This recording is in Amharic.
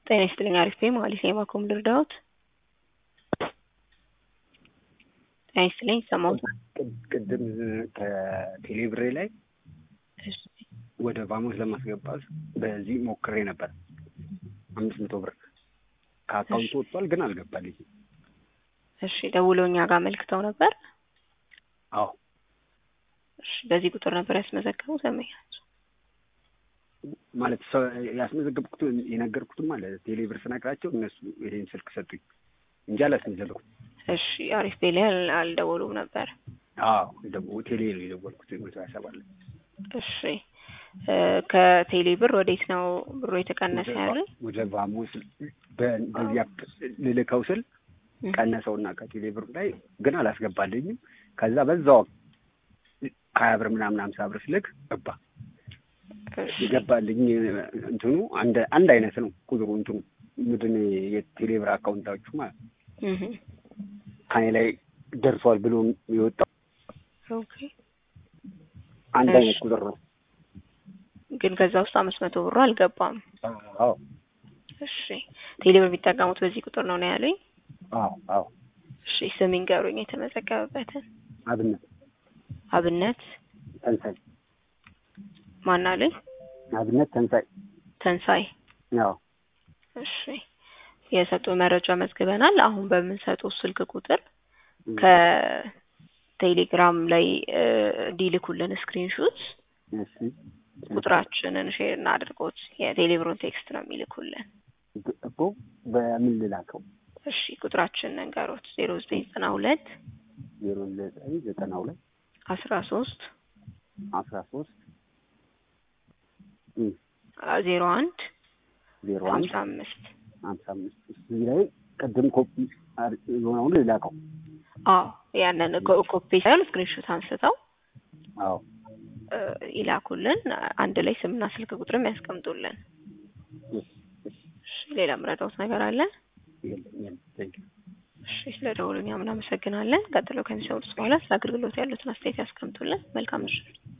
ጤና ይስጥልኝ አሪፍ ነኝ መሀሌት ነኝ ባክዎ ምን ልርዳዎት? ጤና ይስጥልኝ ይሰማዎታል? ቅድም ከቴሌብሬ ላይ እሺ ወደ ቫሞስ ለማስገባት በዚህ ሞክሬ ነበር። አምስት መቶ ብር ከአካውንቱ ወጥቷል፣ ግን አልገባልኝም። እሺ ደውለው እኛ ጋር አመልክተው ነበር? አዎ እሺ በዚህ ቁጥር ነበር ያስመዘገቡት ደንበኛቸው? ማለት ሰው ያስመዘገብኩት የነገርኩትም አለ ቴሌብር ስነግራቸው እነሱ ይሄን ስልክ ሰጡኝ እንጂ አላስመዘገብኩም። እሺ አሪፍ ቤላ አልደወሉም ነበር? አዎ ደግሞ ቴሌ ነው የደወልኩት መቶ ሀያ ሰባት ላይ እሺ ከቴሌ ብር ወዴት ነው ብሩ የተቀነሰ ያሉኝ? ወደ ቫሞስ በዚህ አፕ ልልከው ስል ቀነሰውና ከቴሌ ብር ላይ ግን አላስገባልኝም። ከዛ በዛው ሀያ ብር ምናምን ሀምሳ ብር ስልክ ገባ የገባልኝ እንትኑ አንድ አንድ አይነት ነው ቁጥሩ እንትኑ ምንድን የቴሌ ብር አካውንታችሁ ማለት ነው ከኔ ላይ ደርሷል ብሎ የወጣው ኦኬ አንድ አይነት ቁጥር ነው። ግን ከዛ ውስጥ አምስት መቶ ብሩ አልገባም። አዎ እሺ ቴሌ ብር የሚጠቀሙት በዚህ ቁጥር ነው ነው ያሉኝ? አዎ አዎ እሺ ስም ይንገሩኝ የተመዘገበበትን። አብነት አብነት ተንሳይ ማን አሉኝ? አብነት ተንሳይ ተንሳይ አዎ እሺ የሰጡ መረጃ መዝግበናል። አሁን በምንሰጠው ስልክ ቁጥር ከቴሌግራም ላይ እንዲልኩልን ስክሪንሾት እሺ ቁጥራችንን ሼር እናድርጎት። የቴሌብሮን ቴክስት ነው የሚልኩልን። እኮ በምን ልላከው? እሺ ቁጥራችንን እንገሮት ዜሮ ዘጠኝ ዘጠና ሁለት ዜሮ ዘጠኝ ዘጠና ሁለት አስራ ሶስት አስራ ሶስት ዜሮ አንድ ዜሮ አንድ ሀምሳ አምስት ሀምሳ አምስት እዚህ ላይ ቅድም ኮፒ የሆነውን ልላከው። አዎ ያንን ኮ- ኮፒ ሳይሆን ስክሪንሾት አንስተው አዎ እ ይላኩልን። አንድ ላይ ስምና ስልክ ቁጥርም ያስቀምጡልን። እሺ እሺ እሺ ሌላ ምረዳውት ነገር አለ? የለም የለም ቴንኪው እሺ ስለ ደውሉኛ እናመሰግናለን። ቀጥሎ ከሚሰሙት በኋላ ስለ አገልግሎት ያሉትን አስተያየት ያስቀምጡልን። መልካም ምሽት።